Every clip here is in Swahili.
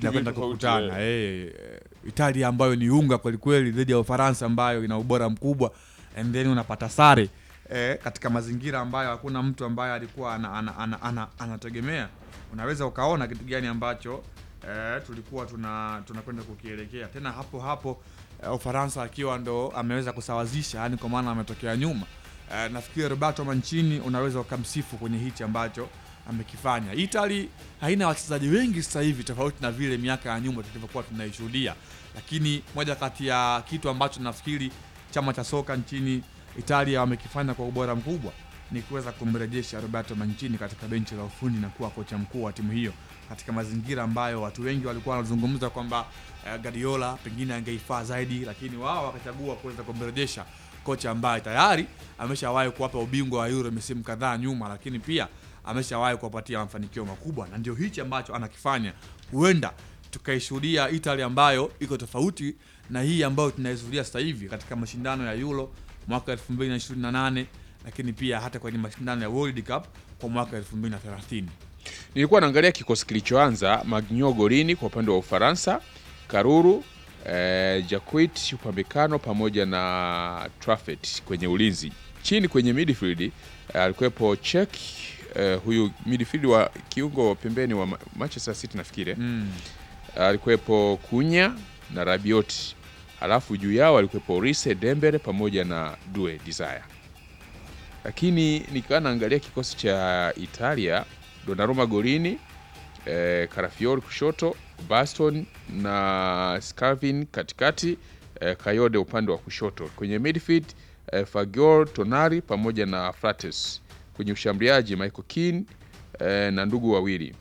inakwenda tofauti, kukutana eh, Italia ambayo ni unga kwelikweli dhidi ya Ufaransa ambayo ina ubora mkubwa and then unapata sare eh, katika mazingira ambayo hakuna mtu ambaye alikuwa ana, ana, ana, ana, anategemea. Unaweza ukaona kitu gani ambacho eh, tulikuwa tuna tunakwenda kukielekea tena hapo hapo eh, Ufaransa akiwa ndo ameweza kusawazisha, yani kwa maana ametokea nyuma. Eh, nafikiri Roberto Mancini unaweza ukamsifu kwenye hichi ambacho amekifanya. Italy haina wachezaji wengi sasa hivi tofauti na vile miaka ya nyuma tulivyokuwa tunaishuhudia, lakini moja kati ya kitu ambacho nafikiri chama cha soka nchini Italia wamekifanya kwa ubora mkubwa ni kuweza kumrejesha Roberto Mancini katika benchi la ufundi na kuwa kocha mkuu wa timu hiyo katika mazingira ambayo watu wengi walikuwa wanazungumza kwamba eh, Guardiola pengine angeifaa zaidi, lakini wao wakachagua kuweza kumrejesha kocha ambaye tayari ameshawahi kuwapa ubingwa wa Euro misimu kadhaa nyuma, lakini pia ameshawahi kuwapatia mafanikio makubwa, na ndio hichi ambacho anakifanya. Huenda tukaishuhudia Italy ambayo iko tofauti na hii ambayo tunaishuhudia sasa hivi katika mashindano ya Euro mwaka 2028 lakini pia hata kwenye mashindano ya World Cup kwa mwaka 2030. Nilikuwa naangalia kikosi kilichoanza: Magnio golini kwa upande wa Ufaransa, Karuru eh, Jacquet upambekano pamoja na Traffet kwenye ulinzi. Chini kwenye midfield eh, alikuwepo Chek eh, huyu midfield wa kiungo wa pembeni wa Ma- Manchester City nafikiri Mm. alikuwepo Kunya na Rabiot, halafu juu yao alikuwepo Rise Dembele pamoja na Due Desire. Lakini nikiwa naangalia kikosi cha Italia, Donnarumma golini, eh, Carafiori kushoto, Baston na Scavin katikati, eh, Kayode upande wa kushoto. Kwenye midfield eh, Fagioli, Tonali pamoja na Frates. Kwenye ushambuliaji Michael Keane eh, na ndugu wawili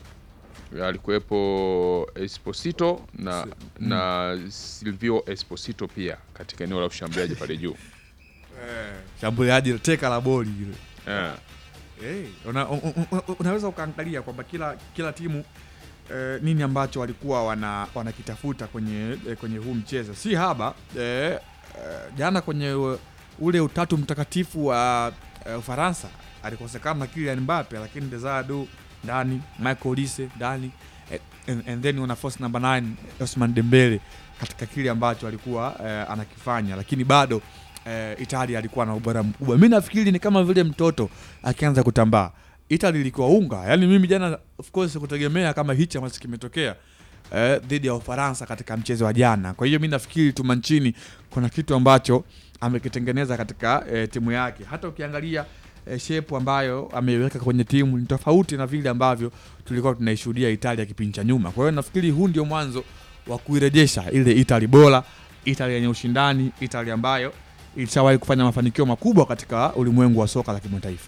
alikuwepo Esposito na, na Silvio Esposito pia katika eneo la ushambuliaji pale juu Shambuliaji teka la boli ile. eh. Hey, una, un, un, un, unaweza ukaangalia kwamba kila kila timu eh, nini ambacho walikuwa wana wanakitafuta kwenye eh, kwenye huu mchezo si haba eh, eh, jana kwenye u- ule utatu mtakatifu wa eh, Ufaransa alikosekana Kylian Mbappe, lakini Desadu ndani, Michael Olise ndani eh, and, and then una force number 9 Osman Dembele katika kile ambacho alikuwa eh, anakifanya, lakini bado eh, Italia alikuwa na ubora mkubwa. Mi nafikiri ni kama vile mtoto akianza kutambaa. Italy ilikuwa unga, yaani mimi jana of course sikutegemea kama hichi ambacho kimetokea eh, dhidi ya Ufaransa katika mchezo wa jana. Kwa hiyo mi nafikiri tu Mancini kuna kitu ambacho amekitengeneza katika eh, timu yake. Hata ukiangalia eh, shape ambayo ameiweka kwenye timu ni tofauti na vile ambavyo tulikuwa tunaishuhudia Italia kipindi cha nyuma. Kwa hiyo nafikiri huu ndio mwanzo wa kuirejesha ile Italy bora, Italy yenye ushindani, Italy ambayo ilishawahi kufanya mafanikio makubwa katika ulimwengu wa soka la kimataifa.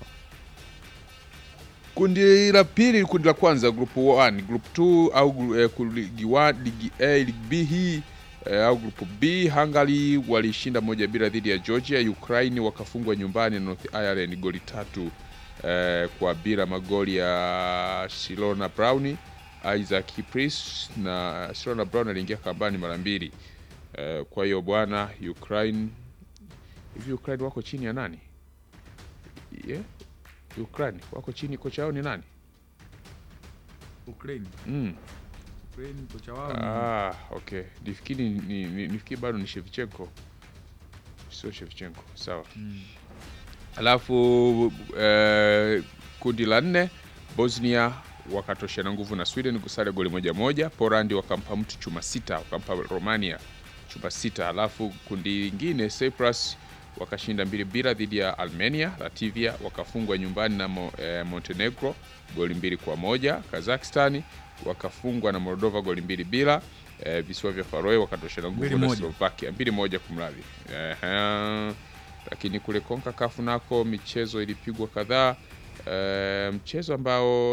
Kundi la pili, kundi la kwanza group 1, group 2 au gru- eh, ku- ligi 1, ligi A, ligi B hii eh, au group B. Hungary walishinda moja bila dhidi ya Georgia. Ukraine wakafungwa nyumbani na North Ireland goli tatu eh, kwa bila, magoli ya Silona Brown, Isaac Pris na Silona Brown aliingia kambani mara mbili. Eh, kwa hiyo bwana, Ukraine hivi Ukraine wako chini ya nani? Yeah? Ukraine wako chini, kocha wao ni nani? Ukraine, Mm. Ukraine kocha wao ni- Ah, okay. Nifikiri ni, ni, nifikiri bado ni Shevchenko, sio Shevchenko. Sawa. Mm. Alafu eh, kundi la nne Bosnia wakatoshana nguvu na Sweden kusare goli moja moja. Poland wakampa mtu chuma sita, wakampa Romania chuma sita. Alafu kundi lingine Cyprus wakashinda mbili bila dhidi ya Armenia. Latvia wakafungwa nyumbani na Mo, eh, Montenegro goli mbili kwa moja. Kazakhstani wakafungwa na Moldova goli mbili bila. Eh, visiwa vya Faroe wakatoshana Mbili nguvu na moja. Slovakia mbili moja kumradhi. Ehe. Lakini kule CONCACAF nako michezo ilipigwa kadhaa. Eh, mchezo ambao